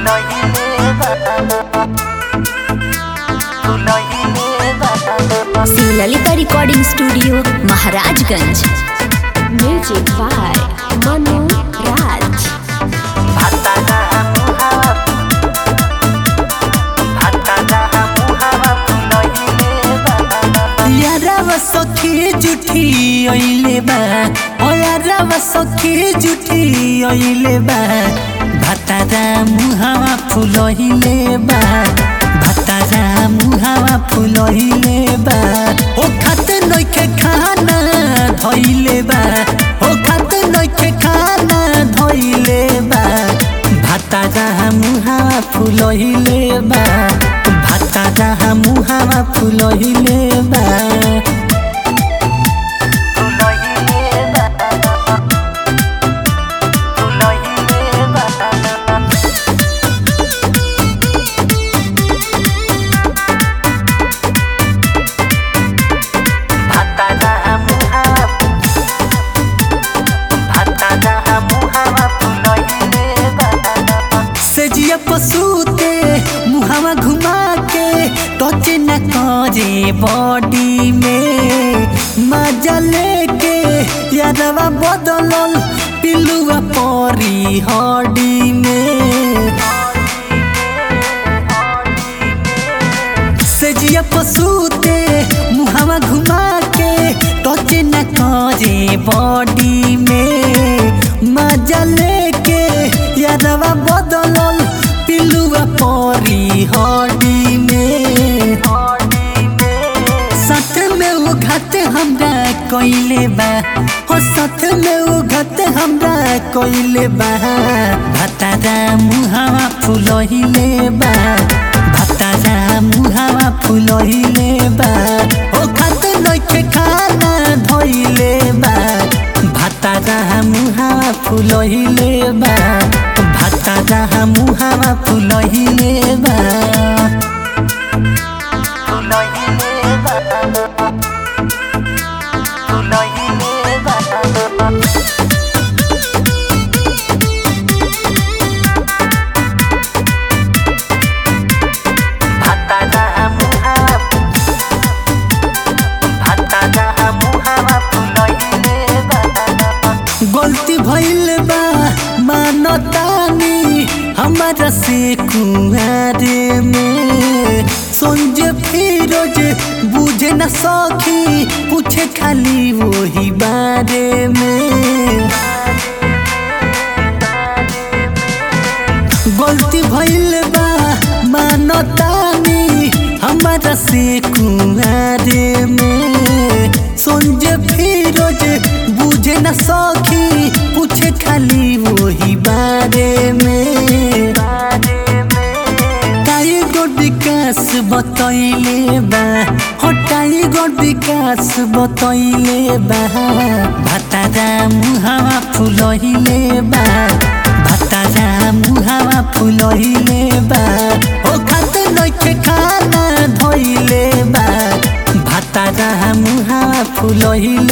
Shivlalita recording studio Maharajganj music by Manu Raj यारावा सखी जुठी ओइले बा ओ यारावा सखी जुठी ओइले बा भातारा मुहावा फुलहिले बा भातारा मुहावा फुलहिले बा ओ खात नइखे खाना धइले बा ओ खात नइखे खाना धइले बा भातारा मुहावा फुलहिले बा भातारा मुहावा फुलहिले बा सेजिया पसूते मुहावा घुमा के टच न करे बॉडी में मजा लेके यादवा बदलल पिलुआ परी हड्डी में सेजिया पसूते मुहावा घुमा के टच न करे बॉडी में मजा लेके यादवा बदलल पिलुआ परी हड्डी में साथ में वो घात हमरा कोइले बा हो साथ में वो घात हमरा कोइले बा भातारा मुहावा फुलहिले बा भातारा मुहावा फुलहिले बा ओ खात नइखे खाना धइले बा भातारा मुहावा फुलहिले बा भातारा मुहावा फुलहिले बा गलती भइल बा मानतानी हमारा से कुआरे में संजय फिरोज बुझे न सखी पूछे खाली वही बारे में गलती भइल बा मानतानी हमारा से कुआरे में संजय फिरोज बुझे न सखी पूछे खाली वही बारे में टाइगर विकास बतैले बा हो टाइगर विकास बतैले बा भातारा मुहावा फुलहिले बा भातारा मुहावा फुलहिले बा ओ खात नइखे खाना धइले बा भातारा मुहावा फुलहिले